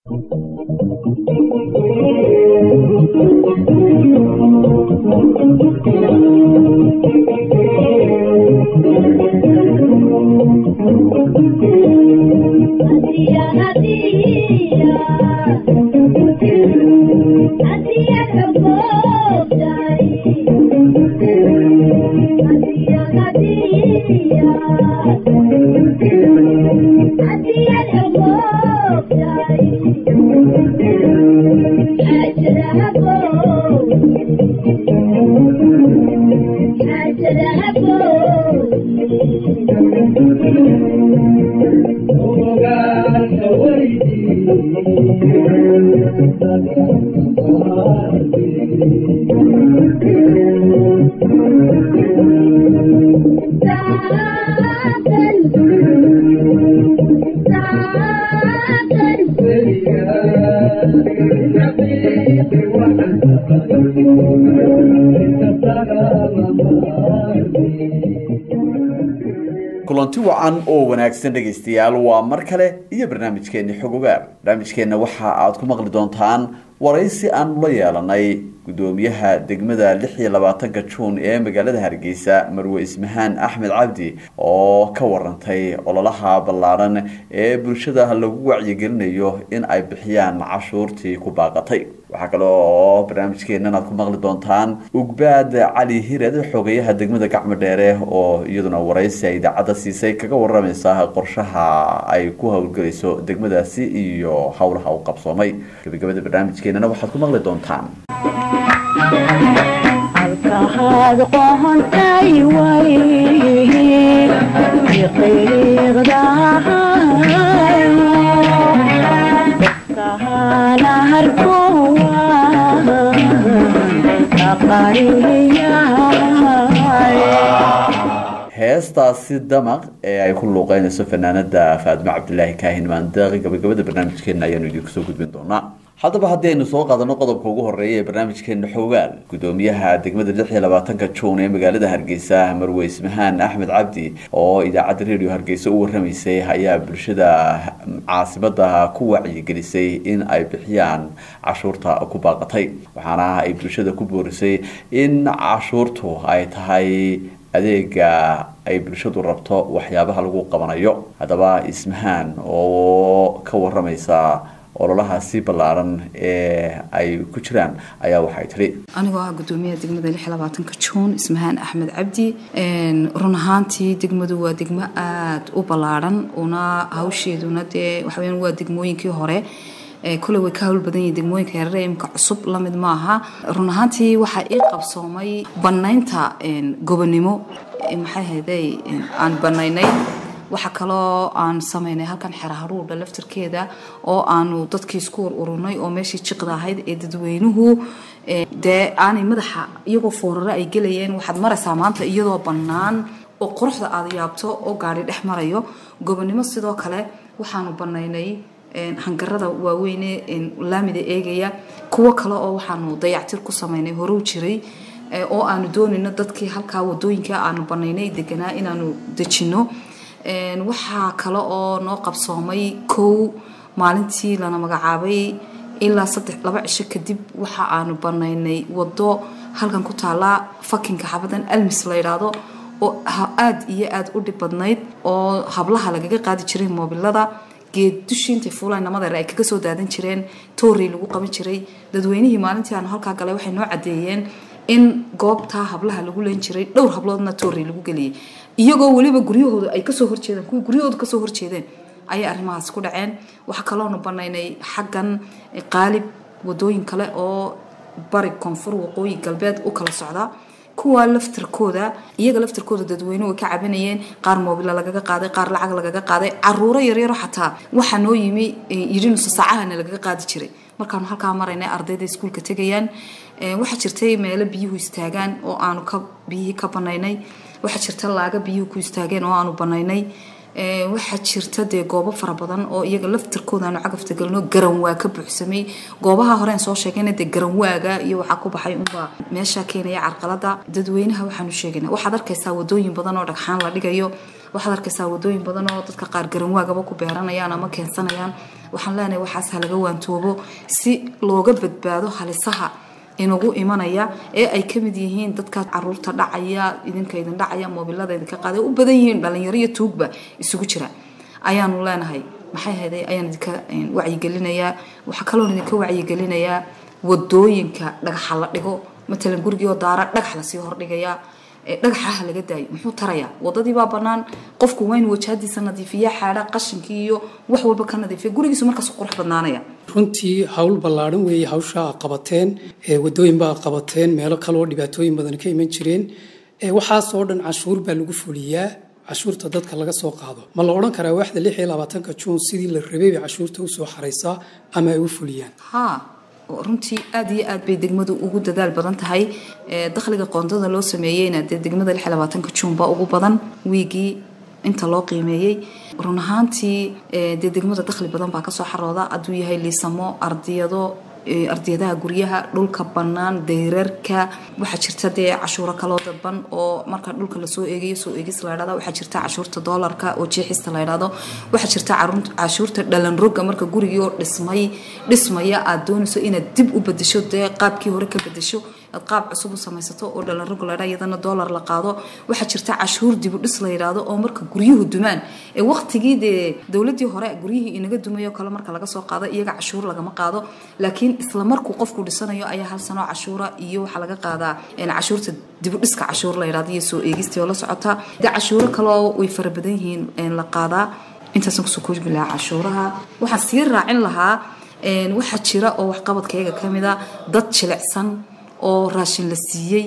kulanti wacan oo wanaagsan dhegaystayaal waa mar kale iyo barnaamijkeeni xog ogaal barnaamijkeenna waxa aad ku maqli doontaan waraysi aanu la yeelanay gudoomiyaha degmada lix iyo labaatanka juun ee magaalada hargeysa marwe ismahaan axmed cabdi oo ka warantay ololaha ballaaran ee bulshada lagu wacyigelinayo in ay bixiyaan cashuurtii ku baaqatay waxaa kale oo barnaamijkeenan aad ku maqli doontaan ugbaad cali hired xogeyaha degmada gacmo dheere oo iyaduna waraysi ay idaacadda siisay kaga waramaysa qorshaha ay ku howlgelayso degmadaasi iyo howlaha u qabsoomay gabagabada barnaamijkeenana waxaad ku maqli doontaan halkahaad qohontay way qiiqdahana harkowa heestaasi damaq ee ay ku luuqeynayso fanaanada faadimo cabdilaahi kaahin maandaaqi gabagabada barnaamijkeena ayaanu idinku soo gudbin doonaa haddaba haddii aynu soo qaadano qodobka ugu horeeya ee barnaamijkeena xoogaal gudoomiyaha degmada lix iyo labaatanka juun ee magaalada hargeysa marwe ismahaan axmed cabdi oo idaacadda radio hargeysa u waramaysay ayaa bulshada caasimada ku wacyigelisay in ay bixiyaan cashuurta ku baaqatay waxaana ay bulshada ku boorisay in cashuurtu ay tahay adeega ay bulshadu rabto waxyaabaha lagu qabanayo haddaba ismahaan oo ka waramaysa ololahaasi ballaaran ee ay ku jiraan ayaa waxay tidhi anigoo ah gudoomiyaha degmada lix labaatanka juun ismahaan axmed cabdi run ahaantii degmadu waa degmo aada u ballaaran una hawsheeduna dee waxaweyaan waa degmooyinkii hore kuley way ka hawl badan yihin degmooyinka yareere imka cusub lamid maaha run ahaantii waxaa ii qabsoomay banaynta gobonimo maxay hayday aan banaynay waxaa kaloo aan samaynay halkan xeraharuudha laftarkeeda oo aanu dadkii isku war ururnay oo meeshii jiqda ahayd ee dadweynuhu dee aanay madaxa iyagoo fooraro ay gelayeen waxaad maraysaa maanta iyadoo bannaan oo quruxda aad yaabto oo gaari dhex marayo gobonimo sidoo kale waxaanu banaynay hangarada waaweyne laamida eegaya kuwo kale oo waxaanu dayactir ku samaynay horow jiray oo aanu doonayno dadkii halkaa wadooyinka aanu banaynay deganaa inaanu dejino waxaa kale oo noo qabsoomay kow maalintii lana magacaabay ilaa saddex laba cisho kadib waxa aanu banaynay wado halkan ku taala fakinka xabadan almis la yidhaahdo oo aada iyo aada u dhib badnayd oo hablaha lagaga qaadi jiray moobilada geed dushiintay fuulaan namadeer ay kaga soo daadan jireen toorey lagu qaban jiray dadweynihii maalintii aanu halkaa galay waxay noo cadeeyeen in goobtaa hablaha lagu leen jiray dhowr habloodna toorey lagu geliyay iyagoo weliba guryahooda ay kasoo horjeedeen kuwii guryahooda kasoo horjeedeen ayay arrimahaas ku dhaceen waxaa kaloonu banaynay xaggan qaalib wadooyin kale oo bari koonfur waqooyi galbeed u kala socda kuwa laftarkooda iyaga laftarkooda dadweynuhu way ka cabanayeen qaar moobila lagaga qaaday qaar lacag lagaga qaaday caruuro yaryaro xataa waxaa noo yimi yidhi nusa saacahana lagaga qaadi jiray markaanu halkaa maraynay ardayda iskuulka tegayaan waxaa jirtay meelo biyuhu istaagaan oo aanu ka biyihii ka banaynay waxaa jirta laaga biyuhu ku istaageen oo aanu banaynay Ee, waxaa jirta dee goobo fara badan oo iyaga laftirkooda aanu cagafta gelino garanwaa ka buuxsamay goobaha horeen soo sheegayna dee garanwaaga iyo waxaa ku baxay unbaa meesha keenaya carqalada dadweynaha waxaanu sheegaynaa waxaad arkaysaa wadooyin badan oo dhagxaan la dhigayo waxaad arkaysaa wadooyin badan oo dadka qaar garanwaagaba ku beeranayaan ama keensanayaan waxaan leenahay waxaas ha laga waantoobo si looga badbaado halisaha inugu imanaya ee ay ka mid yihiin dadka caruurta dhacaya idinka idin dhacaya moobilada idinka qaaday u badan yihiin dhalinyaro iyo tuugba isugu jira ayaanu leenahay maxay hayday ayaan idinka een, wacyigelinayaa waxaa kaloon idinka wacyigelinayaa wadooyinka dhagaxa la dhigo matalan gurigii oo daara dhagax lasii hordhigayaa ee dhagaxaha laga daayo muxuu tarayaa wadadii baa banaan qofku waa inuu wajahadiisa nadiifiya xaadha qashinkii iyo wax walba ka nadiifiya gurigiisu markaas qurux badnaanaya runtii hawl ballaaran weeye hawsha aad qabateen ee wadooyinba aad qabateen meelo kaleoo dhibaatooyin badan ka iman jireen ee waxaasoo dhan cashuur baa lagu fuliyaa cashuurta dadka laga soo qaado ma la odhan karaa waaxda lix iyo labaatanka juun sidii la rabay bay cashuurta usoo xaraysaa ama ay u fuliyaan haa runtii aad iyo aad bay degmadu ugu dadaal badan tahay Ee, dakhliga qoondada loo sameeyeyna dee degmada lix iyo labaatanka juun baa ugu badan wiigii inta loo qiimeeyey run ahaantii ee, dee degmada dakhli badan baa kasoo xarooda hadduu yahay liisamo ardiyado ee, ardiyadaha guryaha dhulka bannaan dayrarka waxaa jirta dee cashuuro kaloo dadban oo marka dhulka lasoo eegayo soo eegis la idhahdo waxaa jirta cashuurta doolarka oo jeexista la idhahdo waxaa jirta carruur- cashuurta dhalan roga marka gurigii oo dhismay dhismaya aad doonayso inaad dib u bedesho dee qaabkii hore ka bedesho aad qaab cusub u samaysato oo dhalan rog la idhaa iyadana doolar la qaado waxaa jirta cashuur dib u dhis la yidhaahdo oo marka guryuhu dumaan ee waqtigii dee dowladii hore guryihii inaga dumayo kale marka laga soo qaado iyaga cashuur lagama qaado laakiin isla markuu qofku dhisanayo ayaa hal sano cashuura iyo waxaa laga qaadaa een, cashuurta dib u dhiska cashuur la yidhahdo iyo soo eegistii oo la socota dee cashuuro kaloo way fara badan yihiin een, la qaadaa intaasaan kusoo koobi lahaa cashuuraha waxaan sii raacin lahaa een, waxaa jira oo waxqabadkayga ka mid a dad jilicsan oo raashin la siiyey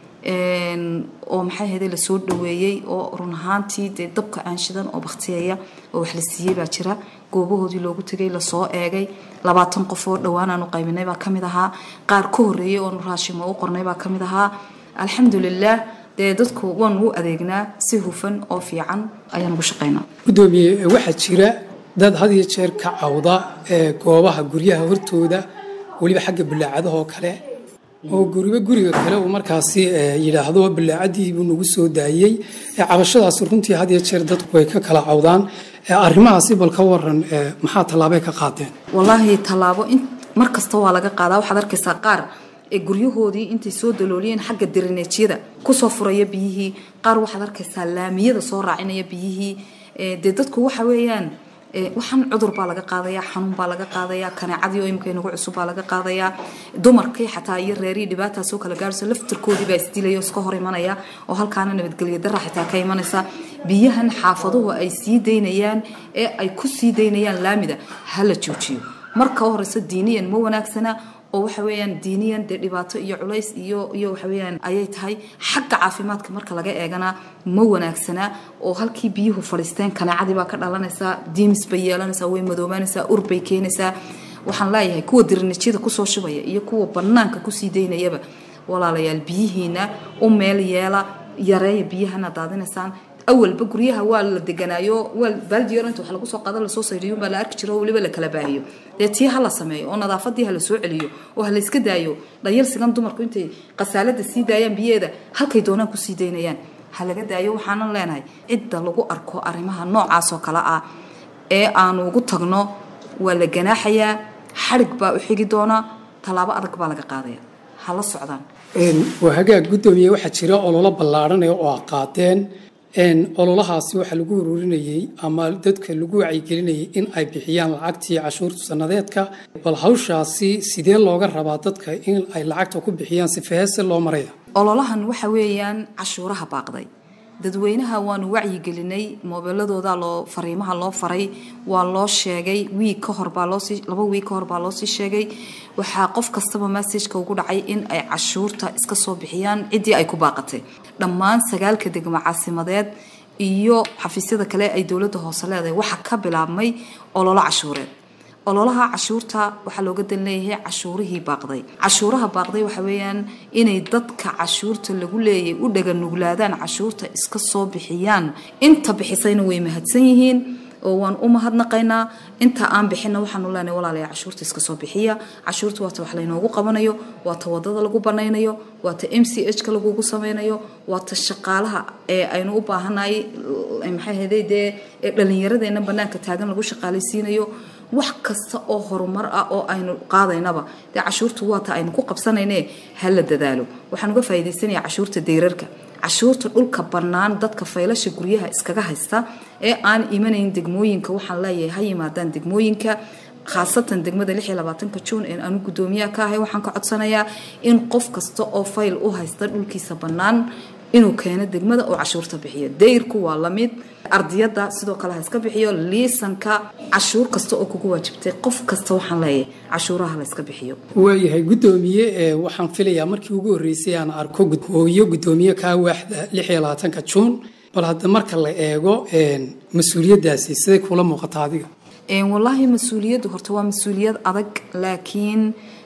een, oo maxay ahayde lasoo dhaweeyey oo run ahaantii dee dabka aan shidan oo baktiyeeya oo wax la siiyey baa jira goobahoodii loogu tegay lasoo eegay labaatan qof oo dhowaan aanu qaybinay baa kamid ahaa qaar ka horeeyey oonu raashimo u qornay baa kamid ahaa alxamdulilah dee dadku waanu u adeegnaa si hufan oo fiican ayaan ugu shaqaynaa gudoomiye waxaa jira dad had iyo jeer ka cawda ee goobaha guryaha hortooda weliba xagga bulaacadaha oo kale oo guriba guriga kale uu markaasi ee, yidhaahdo bulaacadii buu nagu soo daayey ee, cabashadaasi runtii had iyo jeer dadku way ka kala cawdaan ee, arrimahaasi bal ka waran ee, maxaa tallaabay ka qaadeen walaahi tallaabo in mar kasta waa laga qaadaa waxaad arkaysaa qaar ee guryahoodii intay soo dalooliyeen xagga dirineejyada kusoo furaya biyihii qaar waxaad arkaysaa laamiyada soo raacinaya biyihii ee, dee dadku waxa weeyaan ee, waxaan cudur baa laga qaadayaa xanuun baa laga qaadayaa kaneecadii oo imika inagu cusub baa laga qaadayaa dumarkii xataa iyo reerihii dhibaataas oo kala gaarayso laftirkoodii baa isdilaya oo iska hor imanaya oo halkaana nabadgelyo dara xitaa ka imanaysa biyahan xaafaduhu ay sii daynayaan ee ay ku sii daynayaan laamida ha la joojiyo marka horeysa diiniyan ma wanaagsana oo waxa weeyaan diiniyan dee dhibaato iyo culays iyo iyo waxa weeyaan ayay tahay xagga caafimaadka marka laga eegana ma wanaagsana oo halkii biyuhu fadhiisteen kaneecadii baa ka dhalanaysaa diimis bay yeelanaysaa way madoobaanaysaa ur bay keenaysaa waxaan leeyahay kuwa dirinijyada kusoo shubaya iyo kuwa banaanka kusii daynayaba walaalayaal biyihiina u meel yeela yareeya biyahana daadinaysaan awalba guryaha waa la deganaayo waa baaldi yar inta wax lagu soo qaado lasoo saydhiyo baa la arki jiro oo weliba la kala baahiyo dee tii ha la sameeyo oo nadaafadii ha la soo celiyo oo ha la iska daayo dhayalsigan dumarku intay qasaalada sii daayaan biyeeda halkay doonaan ku sii daynayaan ha laga daayo waxaanan leenahay cidda lagu arko arrimaha noocaas oo kale ah ee aanu ugu tagno waa la ganaaxayaa xadhig baa u xigi doona tallaabo adag baa laga qaadaya ha la socdaan Een, waa hagaag gudoomiye waxaa jira ololo ballaaranaya oo aad qaadeen een, ololahaasi waxaa lagu ururinayey ama dadka lagu wacyigelinayay in ay bixiyaan lacagtii cashuurta sanadeedka bal hawshaasi sidee looga rabaa dadka in ay lacagta ku bixiyaan si feese loo maraya ololahan waxa weeyaan cashuuraha baaqday dadweynaha waanu wacyigelinay moobeeladooda loo fariimaha loo faray waa loo sheegay wiig ka hor baa loosii laba wiig ka hor baa loosii sheegay waxaa qof kastaba messageka ugu dhacay in ay cashuurta iska soo bixiyaan ciddii ay ku baaqatay dhammaan sagaalka degmo caasimadeed iyo xafiisyada kale ay dowladda hoose leedahay waxaa ka bilaabmay ololo cashuureed ololaha cashuurta waxaa looga dan leeyahay cashuurihii baaqday cashuuraha baaqday waxa weeyaan inay dadka cashuurta lagu leeyahay u dhaganuglaadaan cashuurta iska soo bixiyaan inta bixisayna way mahadsan yihiin oo waan u mahadnaqaynaa inta aan bixina waxaanu leenahay walaalayaa cashuurta iska soo bixiya cashuurta waata wax laynoogu qabanayo waata wadada lagu banaynayo waata m c h ka lagugu sameynayo waata shaqaalaha ee aynu u baahanahay maxay ahayday dee ee dhallinyaradeenna banaanka taagan lagu shaqaalaysiinayo wax kasta oo horumar ah oo aynu qaadaynaba dee cashuurtu waata aynu ku qabsanayne ha la dadaalo waxaan uga faa'iidaysanaya cashuurta deyrarka cashuurta dhulka bannaan dadka faylasha guryaha iskaga haysta ee aan imanayn degmooyinka waxaan leeyahay ha yimaadaan degmooyinka khaasatan degmada ka juun ee aanu gudoomiyaha ka ahay waxaan ka codsanayaa in qof kasta oo fayl u haysta dhulkiisa bannaan inuu keeno degmada oo cashuurta bixiyo dayrku waa lamid ardiyada sidoo kale ha iska bixiyo liisanka cashuur kasta oo kugu waajibtay qof kasta waxaan leeyahay cashuuraha la iska bixiyo waayahay gudoomiye ee waxaan filayaa markii ugu horreysay aan arko hooyo gudoomiye kaa waaxda ka juun bal hadda marka la eego mas-uuliyaddaasi siday kula muuqata adiga wallaahi mas-uuliyaddu horta waa mas-uuliyad adag laakiin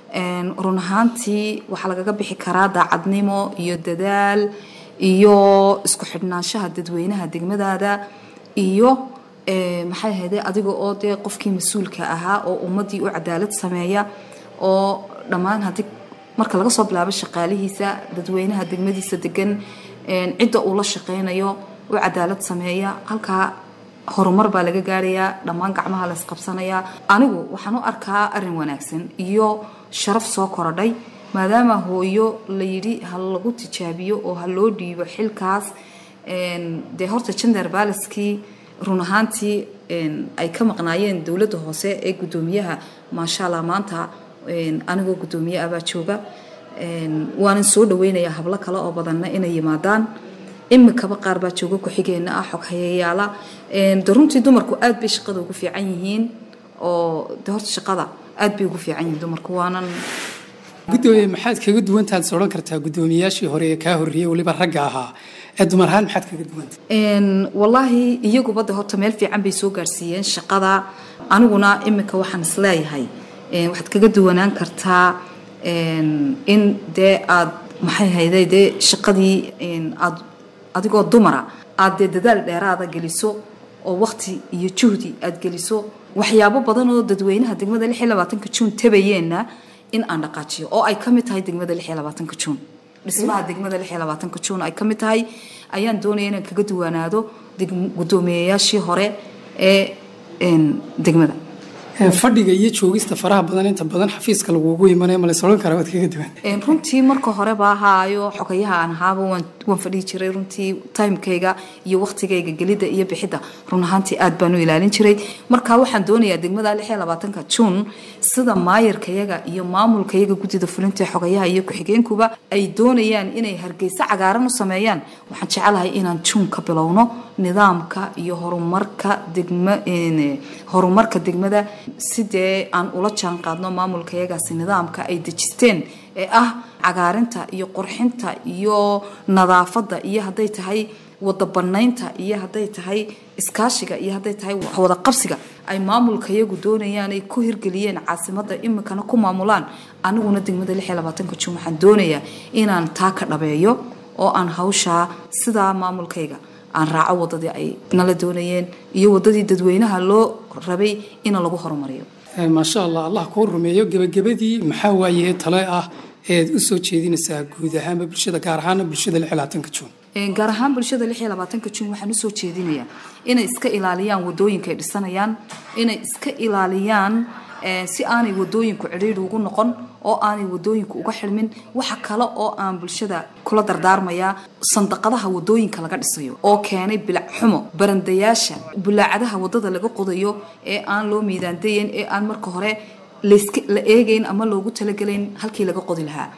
run ahaantii waxaa lagaga bixi karaa daacadnimo iyo dadaal iyo isku xidhnaanshaha dadweynaha degmadaada iyo maxay ahayde adiga oo dee qofkii mas-uulka ahaa oo ummadii u cadaalad sameeya oo dhammaan haddii marka laga soo bilaabo shaqaalihiisa dadweynaha degmadiisa degan cidda uu la shaqeynayo u cadaalad sameeya halkaa horumar baa laga gaarayaa dhammaan gacmaha la isqabsanayaa anigu waxaan u arkaa arin wanaagsan iyo sharaf soo korodhay maadaama hooyo layidhi ha lagu tijaabiyo oo ha loo dhiibo xilkaas dee horta gender balaskii run ahaantii ay ka maqnaayeen dowladda hoose ee gudoomiyaha maasha allah maanta anigoo gudoomiye abaa jooga waanan soo dhaweynayaa hablo kale oo badanna inay yimaadaan imikaba qaar baa jooga ku-xigeenna ah xog hayayaala de runtii dumarku aad bay shaqada ugu fiican yihiin oo de horta shaqada aad bay ugu fiican yihiin dumarku waanan gudoomiye maxaad kaga duwantaad is odhan kartaa guddoomiyaashii hore ee kaa horreeyey weliba ragga ahaa ee dumar ahaan maxaad kaga duwanta wallaahi iyaguba de horta meel fiican bay soo gaarsiiyeen shaqada aniguna imika waxaan isleeyahay waxaad kaga duwanaan kartaa in dee aad maxay hayday dee shaqadii aad adigoo dumara aad dee dadaal dheeraada geliso oo waqti iyo juhdi aad geliso waxyaabo badan oo dadweynaha degmada juun tabayeenna in aan dhaqaajiyo oo ay ka mid tahay degmada juun dhismaha degmada juun ay ka mid tahay ayaan doonaya inaan kaga duwanaado gudoomiyayaashii hore ee degmada fadhiga iyo joogista faraha badan inta badan xafiiska lagugu imanaya ma lays odhan karaa waad kaga duwan runtii marka horeba ahaayo xogayaha aan ahaaba waan fadhihi jiray runtii timekayga iyo waqtigayga gelidda iyo bixidda run ahaantii aad baan u ilaalin jiray marka waxaan doonayaa degmada juun sida maayarkayaga iyo maamulkayaga guddida fulinta xogayaha iyo ku-xigeenkuba ay doonayaan inay hargeysa cagaaran u sameeyaan waxaan jecelahay inaan juun ka bilowno nidaamka iyo horumarka degma horumarka degmada sidee aan ula jaan qaadno maamulkayagaasi nidaamka ay dejisteen ee ah cagaarinta iyo qurxinta iyo nadaafadda iyo hadday tahay wada banaynta iyo hadday tahay iskaashiga iyo hadday tahay wada qabsiga ay maamulkayagu doonayaan ay ku hirgeliyeen caasimada imikana ku maamulaan aniguna degmada juun waxaan doonayaa inaan taa ka dhabeeyo oo aan hawshaa sidaa maamulkayga aan raaco wadadii ay nala doonayeen iyo wadadii dadweynaha loo rabay in lagu horumariyo maasha allah allah kuu rumeeyo gebagabadii maxaa waaye tale ah eed u soo jeedinaysaa guud ahaanba bulshada gaar ahaana bulshada juun gaar ahaan bulshada juun waxaan usoo jeedinayaa inay iska ilaaliyaan wadooyinka ay dhisanayaan inay iska ilaaliyaan si aanay wadooyinku cidhiidhi ugu noqon oo aanay wadooyinku uga xilmin waxa kale oo aan bulshada kula dardaarmayaa sandaqadaha wadooyinka laga dhisayo oo keenay bilac xumo barandayaasha bulaacadaha wadada laga qodayo ee aan loo miidaandayen ee aan marka hore la eegayn ama loogu talagelayn halkii laga qodi lahaa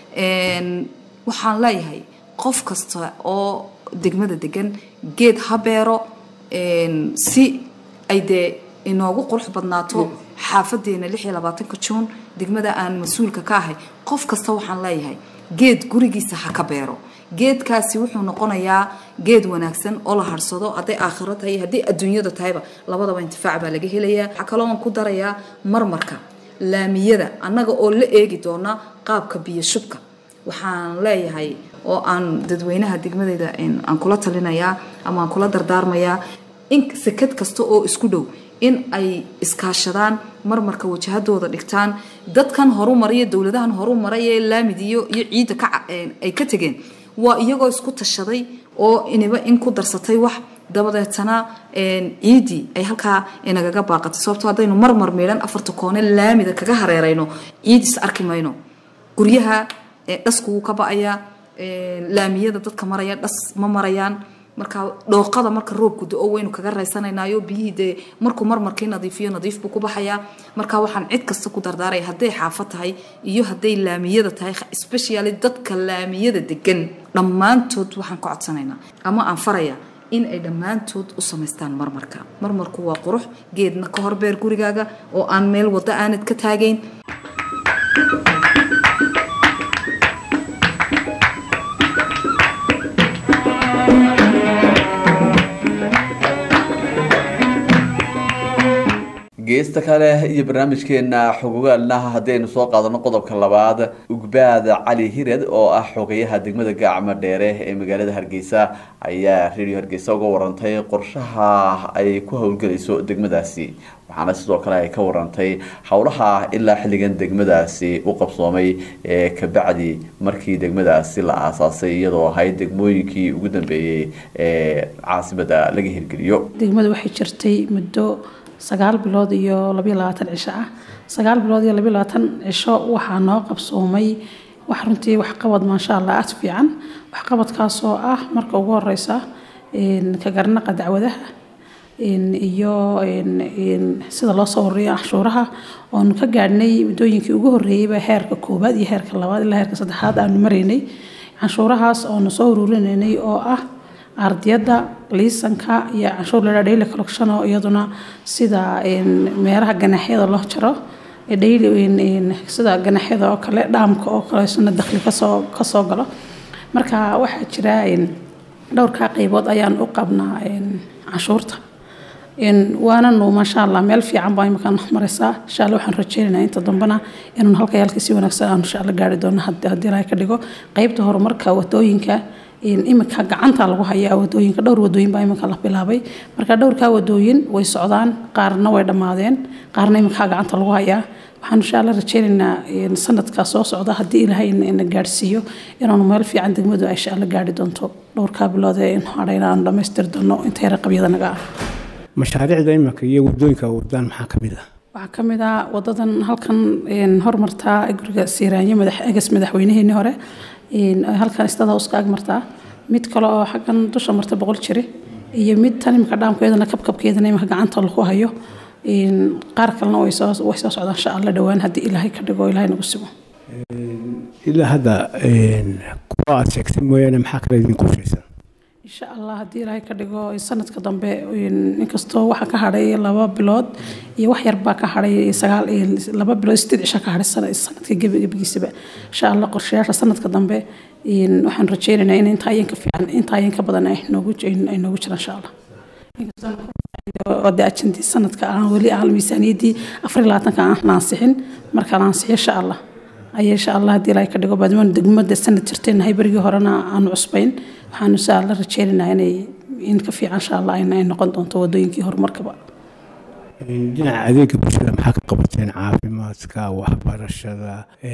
waxaan leeyahay qof kasta oo degmada degan geed ha beero si ay dee inoogu qurux badnaato xaafadeena juun degmada aan mas-uulka ka ahay qof kasta waxaan leeyahay geed gurigiisa ha ka beero geedkaasi wuxuu noqonayaa geed wanaagsan oo la harsado hadday aakhiro tahay hadday adduunyada tahayba labadaba intifaac baa laga helayaa waxaa kaloo aan ku darayaa marmarka laamiyada annaga oo la eegi doona qaabka biyo shubka waxaan leeyahay oo aan dadweynaha degmadeyda aan kula talinayaa ama aan kula dardaarmayaa in sekad kasta oo isku dhow in ay iskaashadaan marmarka wajahadooda dhigtaan dadkan horu maraya dowladahan horu maraya ee laamid iyo iyo ciidda ka ay ka tegeen waa iyagoo isku tashaday oo iniba in ku darsatay wax dabadeetana ciidii ay halkaa inagaga baaqatay sababto haddaynu marmar meedhan afarta koone laamida kaga hareerayno ciid is arki mayno guryaha dhaskuwuu ka ba-ayaa laamiyada dadka maraya dhas ma marayaan marka dhooqada marka roobku da-o waynu kaga raysanaynayo biyihii dee markuu marmarkii nadiifiyo nadiif buu ku baxayaa marka waxaan cid kasta ku dardaaraya hadday xaafad tahay iyo hadday laamiyada tahay especially dadka laamiyada degan dhammaantood waxaan ka codsanaynaa ama aan faraya in ay dhammaantood u samaystaan marmarka marmarku waa qurux geedna ka horbeer gurigaaga oo aan meel waddo aanad ka taagayn geesta kale iyo barnaamijkeena xogogaalna haddaynu soo qaadano qodobka labaad ugbaad cali hired oo ah xogeyaha degmada gacmo dheere ee magaalada hargeysa ayaa radio hargeysa uga warantay qorshaha ay ku howlgelayso degmadaasi waxaana sidoo kale ay ka warantay howlaha ilaa xilligan degmadaasi u qabsoomay ee kabacdi markii degmadaasi la aasaasay iyadoo ahayd degmooyinkii ugu dambeeyey ee caasimada laga hirgeliyo degmada waxay jirtay muddo sagaal bilood iyo labayo labaatan cisho ah sagaal bilood iyo labayo labaatan cisho waxaa noo qabsoomay wax runtii waxqabad maasha allah aad fiican waxqabadkaasoo ah marka ugu horeysa ka garnaqa dacwadaha iyo sida loo soo horreeyo canshuuraha oonu ka gaadhnay muddooyinkii ugu horreeyeyba heerka koowaad iyo heerka labaad ilaa heerka saddexaad aanu maraynay canshuurahaas oonu soo ururinaynay oo ah ardiyada liisanka iyo canshuur ladhaa daily collection oo iyaduna sida meelaha ganaxyada loo jaro sida ganaxyada oo kale dhaamka oo kale isna dakhli kasoo kasoo galo marka waxaa jira dhowrkaa qaybood ayaan u qabnaa canshuurta waananu maasha allah meel fiican baa imakaan maraysaa insha alla waxaan rajeynaynaa inta dambena inaan halka halka si wanaagsan aan insha alla gaari doono haddii ilaahay ka dhigo qaybta horumarka wadooyinka iminka gacanta lagu hayaa wadooyinka dhowr wadooyin baa iminka la bilaabay marka dhowrkaa wadooyin way socdaan qaarna way dhammaadeen qaarna iminkaa gacanta lagu hayaa waxaan insha alla rajeynaynaa sanadka soo socda haddii ilaahay na gaadhsiiyo inaanu meel fiican degmadu insha alla gaari doonto dhowrkaa bilood ee hadhayna aanu dhammaystiri doono inta yara qabyada naga ah mashaariicda iminka iyo wadooyinka wadaan maxaa ka mid ah waxaa ka mid ah wadadan halkan hormartaa guriga siiraanyo egas madaxweynaheenii hore halkan istada hooska ag martaa mid kale oo xaggan dusha marta boqol jiri iyo mid tan imika dhaamkeedana kabkabkeedana imika gacanta lagu hayo qaar kalena way soo way soo socdaan insha alla dhowaan haddii ilaahay ka dhigo ilaahay nagu sigo ilaa hadda kuwa aad sheegtay mooyaane maxaa kale idin qorshaysan insha allah haddii ilaahay ka dhigo sanadka dambe inkastoo waxaa ka hadhay laba bilood iyo wax yar baa ka hadhay sagaal laba bilood sideed cisha ka hadhay sanadka gebigiisaba insha allah qorshayaasha sanadka dambe waxaan rajeynaynaa in intaa ayan ka fiican intaa ayan ka badan ay noogu ay noogu jiraan insha allah de ajandii sanadka aan weli aan miisaaniyaddii afar iyo labaatanka aan la ansixin marka la ansixiyo insha allah ayaa insha allah haddii ilaahay ka dhigo baadmaan degmada sanad jirteenahay berigii horena aanu cusbayn waxaan insha alla rajeynaynaa inay in ka fiican insha allah ay noqon doonto wadooyinkii horumarkaba dhinaca adeega bulshada maxaa ka qabateen caafimaadka waxbarashada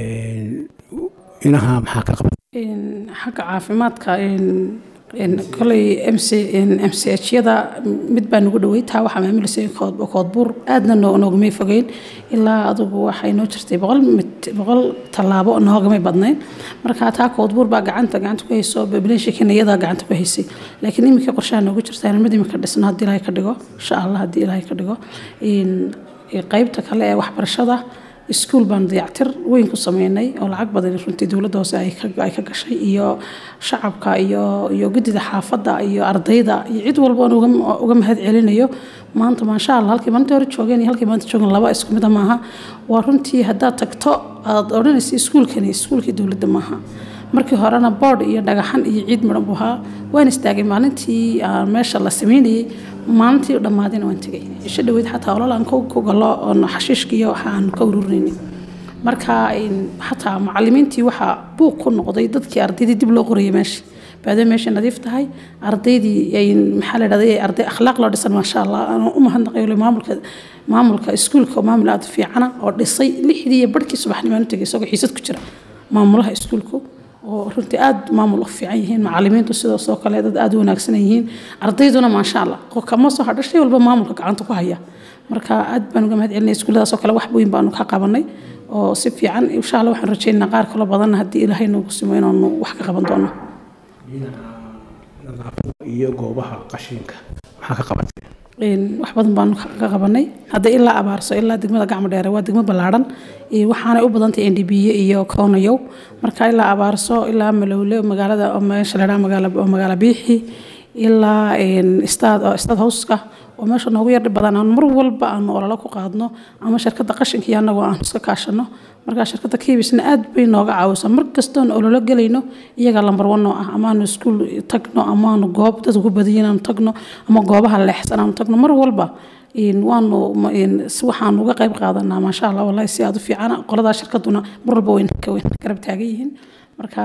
inaha maxaa ka qabateen xagga caafimaadka koley mchada mid baa nagu dhawey taa waxaa maamulaysa koodbuur aadna noogamay fogeyn ilaa adugu waxay noo jirtay boqol tallaabo noogamay badnayn marka taa koodbuur baa gacanta gacanta ku hayso bablenshikin iyadaa gacanta ku haysay laakiin iminka qorshaha noogu jirta mid iminka dhisno haddii ilaahay ka dhigo insha allah haddii ilaahay ka dhigo qaybta kale ee waxbarashada iskuul baan dayactir weyn ku sameynay oo lacag badan runtii dowladda hoose ay ka gashay iyo shacabka iyo iyo guddida xaafadda iyo ardayda iyo cid walba aan uga mahad celinayo maanta maasha allah halkii maalintii hore joogeen iyo halkii maanta joogeen laba isku mida maaha waa runtii haddaad tagto aad odhanaysa iskuulkani iskuulkii dowladda maaha markii horena boodh iyo dhagaxan iyo ciid midhan buu ahaa waan istaagay maalintii aan meesha la sameynayay maalintii dhammaadina waan tegay isha dhaweyd xataa olol aan ku galo oon xashiishka iyo waxa aan ka ururinaynin marka xataa macalimiintii waxaa buuq ku noqday dadkii ardaydii dib loo qorayay meesha baada meesha nadiif tahay ardaydii maxaa la dhahday arday akhlaaq loo dhisan maasha allah aan u mahadnaqay maamulka maamulka iskuulka maamul aad fiicana oo dhisay lixdii iyo barhkii subaxnimaan u tegay isagoo xiisad ku jira maamulaha iskuulku oo runtii aad maamul u fiican yihiin macalimiintu sidaasoo kale dad aad u wanaagsan yihiin ardayduna maasha allah kama soo hadha shay walba maamulka gacanta ku haya marka aad baan uga mahad celinay iskuulladaasoo kale wax weyn baanu ka qabanay oo si fiican insha allah waxaan rajaynaynaa qaar kaloo badanna haddii ilaahay noogu simo inaanu wax ka qaban doono nadaafada iyo goobaha qashinka maxaa ka qabatay wax badan baanu ka qabanay hadda ilaa abaarso ilaa degmada gacmo dheere waa degmo ballaadhan waxaanay u badantay ndbiye iyo koonayow marka ilaa abaarso ilaa malowle magaalada meesha la dhaha magaala biixi ilaa staad howska oo meesha noogu yardhi badan aan mar walba aanu ololo ku qaadno ama shirkadda qashinka iyo annagoo aan iska kaashano markaa shirkadda kibisna aad bay nooga caawisaa mar kastoon ololo gelayno iyagaa lambar one oo ah amaanu iskuul tagno amaanu goob dad ugu badiyin aanu tagno ama goobaha leexsan aanu tagno mar walba waanu waxaan uga qayb qaadanaa maasha allah wallahi si aad u fiicana qoladaa shirkaduna mar walba way garab taagan yihiin marka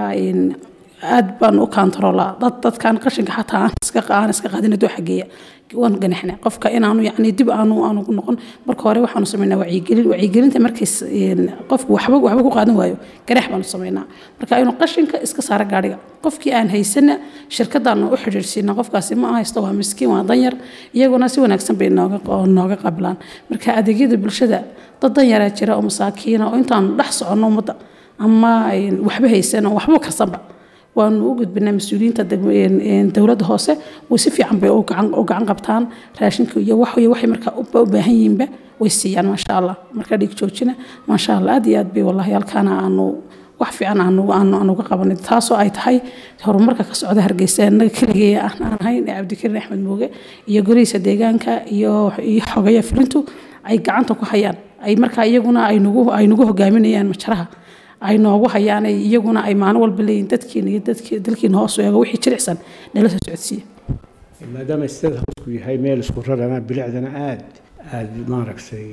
aad baan u kaantaroolaa dad dadkan qashinka xataa aan iska aan iska qaadin doo xageeya waan ganaxnaa qofka inaanu yacni dib aanu aanu ku noqon marka hore waxaanu sameynaa wacyigelin wacyigelinta markay qofku waxba waxba ku qaadan waayo ganax baanu sameynaa marka inuu qashinka iska saara gaadhiga qofkii aan haysana shirkadaanu u xidhiirsiinaa qofkaasi ma haysto waa miskiin waa danyar iyaguna si wanaagsan bay nooga nooga qabilaan marka adeegyada bulshada dad danyaraa jira oo masaakiina oo intaanu dhex soconno ummadda ama waxba haysan oo waxba karsanba waanu u gudbinaa mas-uuliyiinta dowladda hoose way si fiican bay u gacan qabtaan raashinka iyo wax iyo waxay markaa u baahan yihiinba way siiyaan maasha allah markaa dhiig joojina maasha allah aad iyo aad bay wallahi halkaana aanu wax fiican aan uga qabanay taasoo ay tahay horumarka ka socda hargeysa innaga keligee aan ahayn ee cabdikariin axmed muuge iyo golihiisa deegaanka iyo xogaya fulintu ay gacanta ku hayaan ay markaa iyaguna ay nagu hogaaminayaan majaraha ay noogu hayaan iyaguna ay maalin walba leeyihin dadkiina iyo dalkiina hoos u eego wixii jilicsan nala soo socodsiiya maadaama stada hoosku yahay meel isku rarana bilicdana aad aad maaragtay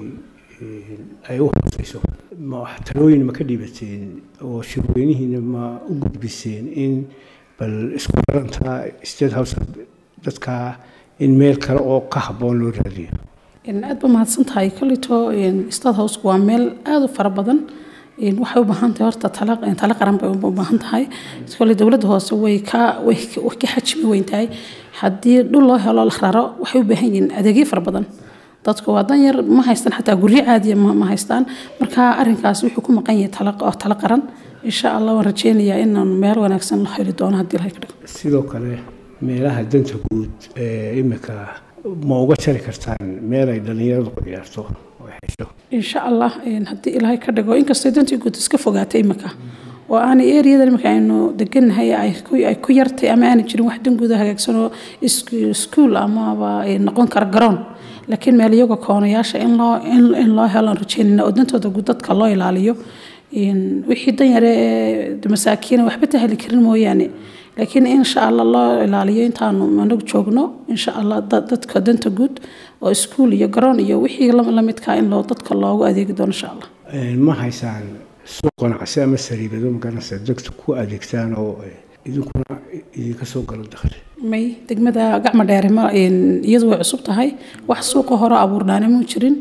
ay u hooseyso talooyin ma ka dhiibateen oo shirweynihiina ma u gudbiseen in bal isku raranta state house dadka in meel kale oo ka habboon loo raadiyo aad ba mahadsan tahay kolito state housku waa meel aada u fara badan waxay u baahan tahay horta talo qaran bay u baahan tahay kole dowladda hoose way ka way ka xajmi weyn tahay haddii dhul loo helo la raro waxay u baahan yihiin adeegyo fara badan dadku waa danyar ma haystaan xataa guryo caadiya ma haystaan marka arrinkaas wuxuu ku maqan yahay talo qaran insha allah waan rajeynayaa inaan meel wanaagsan la heli doono haddii la dhigo sidoo kale meelaha danta guud ee imika ma uga jari kartaan meel ay dhallinyaradu ku ciyaarto oo xesho insha allah haddii ilaahay ka dhigo inkastoo dantii guud iska fogaatay imika oo aanay eriyada imika aynu degannahay ay ku yartay ama aanay jirin wax danguuda hagaagsanoo iskuul amaba noqon kara garoon laakiin meel iyaga koonayaasha in loo in loo helaan rajeynayna oo dantooda guud dadka loo ilaaliyo wixii danyare ee masaakiina waxba tahali karin mooyaane laakiin insha allah loo ilaaliyo intaanu anagu joogno insha allah dadka danta guud oo iskuul iyo garoon iyo wixii lamidka in loo dadka loogu adeegi doono insha allah ma haysaan suuq ganacsi ama sariibado maganaysa dadka ku adeegtaan oo idinkuna idinka soo galo dakhli may degmada gacmo dheere ma iyadu way cusub tahay wax suuqa hore abuurnaana muu jirin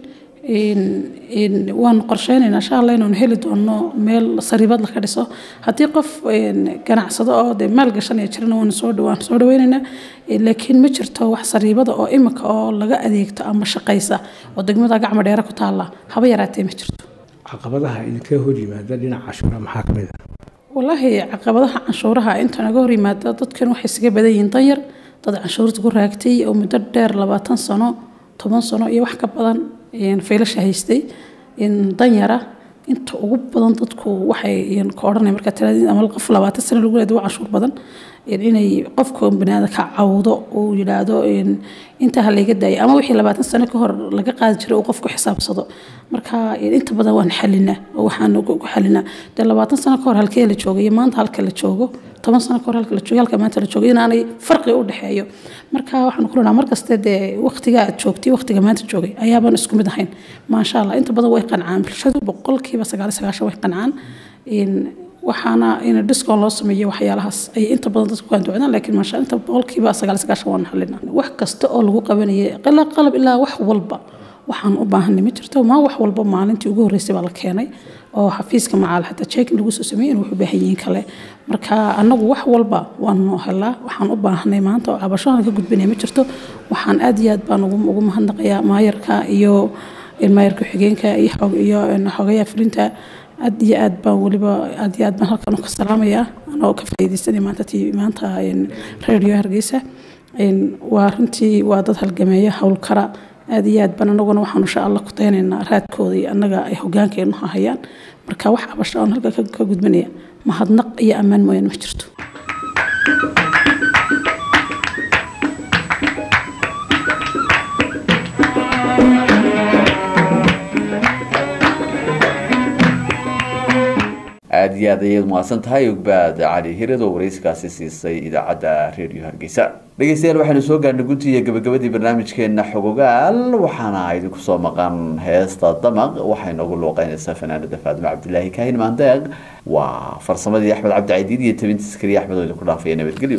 waanu qorsheynaynaa insha allah inaanu heli doono meel sariibad laka dhiso haddii qof ganacsado oo dee maal gashanaya jirana waanu soo dhawaan soo dhaweynaynaa laakiin ma jirto wax sariibada oo imika oo laga adeegto ama shaqaysa oo degmada gacmo dheere ku taalla haba yaraatee ma jirto caqabadaha idinka hor yimaada dhinaca cashuura maxaa ka mid a walaahi caqabadaha canshuuraha inta naga hor yimaada dadkan waxay isaga badan yihiin danyar dad canshuurta ku raagtay oo muddo dheer labaatan sano toban sano iyo wax ka badan faylasha haystay danyara inta ugu badan dadku waxay ka odhanaya markaa talaadin ama qof labaatan sano lagu leeyahay waa canshuur badan inay qofka banaada ka cawdo uu yidhaahdo intaa ha layga daayo ama wixii labaatan sano ka hor laga qaadi jiray uu qofku xisaabsado marka inta badan waan xalinaa oo waxaan ku xalinaa dee labaatan sano ka hor halkee la joogo iyo maanta halka la joogo toban sano ka hor halka la joogo halka maanta la joogo inaanay farqi u dhexeeyo marka waxaan ku lenaha markaste dee waqtiga aad joogtay waqtiga maanta joogay ayaabaan isku mid ahayn maasha allah inta badan way qancaan bulshadu boqolkiiba sagaal iyo sagaashan way qancaan waxaana in discon loo sameeyo waxyaalahaas ay inta badan dadku ku anducdaan laakiin maasha inta boqolkiiba sagaal iyo sagaashan waan halina wax kasta oo lagu qabanayay qalab qalab ilaa wax walba waxaan u baahanay ma jirto maa wax walba maalintii ugu horreysay baa la keenay oo xafiiska macaal xataa checking lagu soo sameeyey in wuxuu baahan yihiin kale marka annagu wax walba waan noo helaa waxaan u baahanay maanta oo cabashohan ka gudbinaya ma jirto waxaan aad iyo aad baan ugu mahadnaqayaa maayarka iyo maayarka xigeenka iyo xogayaha fulinta aad iyo aad baan weliba aad iyo aad baan halkan ka salaamayaa anoo ka faa'iidaysanay maanta tii maanta radio hargeysa waa runtii waa dad halgameeya howlkara aad iyo aad baan anaguna waxaan insha allah ku daynaynaa raadkooda iyo annaga ay hogaankeenu hayaan marka wax cabasho aan halka ka gudbinaya mahadnaq iyo ammaan mooyaan ma jirto aada iyo aad ayaad mahadsan tahay ogbaad cali hirad oo warayskaasi siisay idaacadda redio hargeysa dhegeystayaal waxaynu soo gaarnay gunti iyo gabagabadii barnaamijkeena xogogaal waxaana idinku soo maqan heesta damaq waxay noogu luuqeynaysaa fanaanada faadimo cabdilaahi kaahin maandeeq waa farsamadii axmed cabdi caydiid iyo tabintiis keliya axmed oo idinku dhaafaya nabadgelyo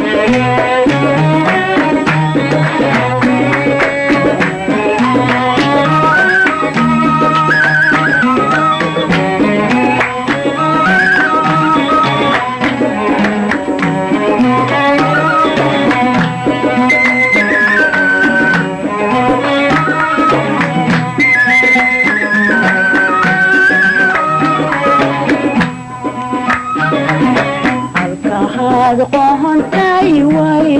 halkahaad qohontay way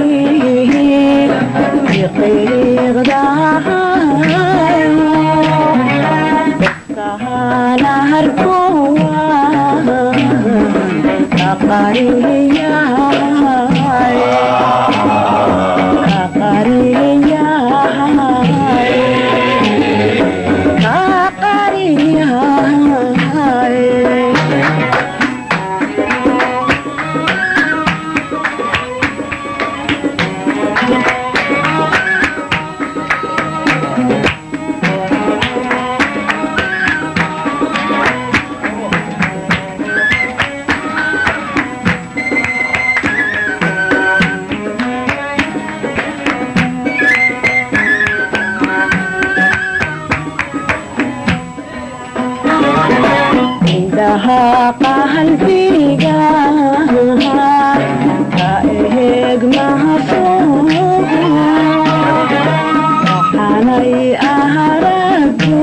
qiiqdahaana harkowa indhaha qalbiga ka eegmahaso waxaanay aharagu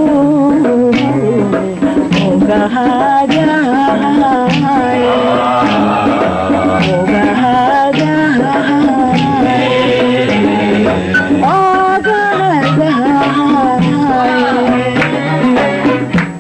ogahagahay ogahagahay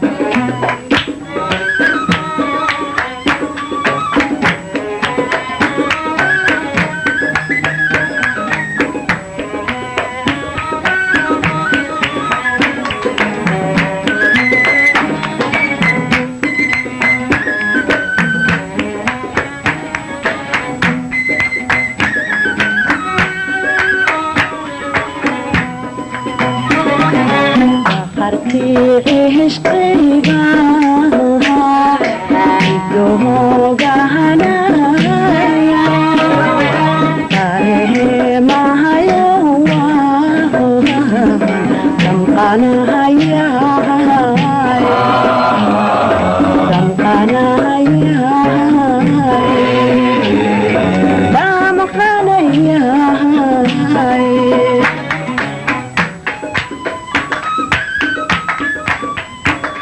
qartii cishqiga idoogahanaya tareemahayo damqanahaya damqanahaya damqanaya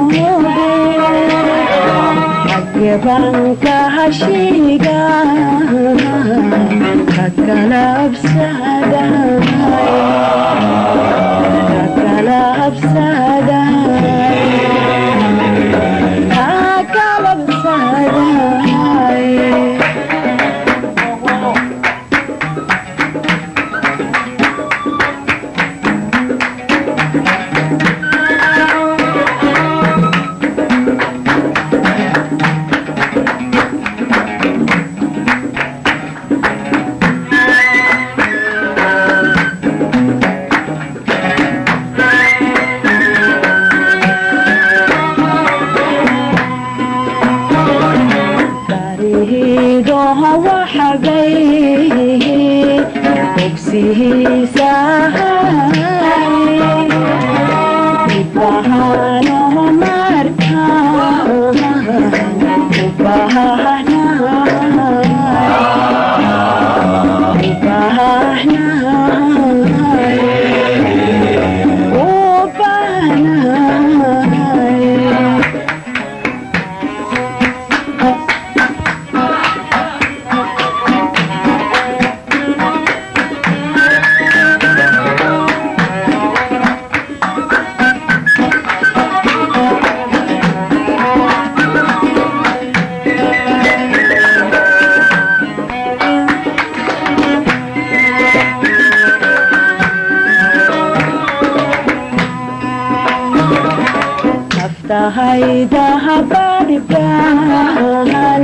xagebanka hashiga kakalabsada kakalabsada kakalabsada barihiidoha waxagay bogsihiisahay ibahanoho marka ubanahay naftahaydaha bargaan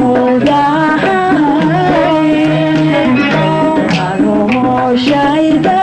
umudahay arooshayda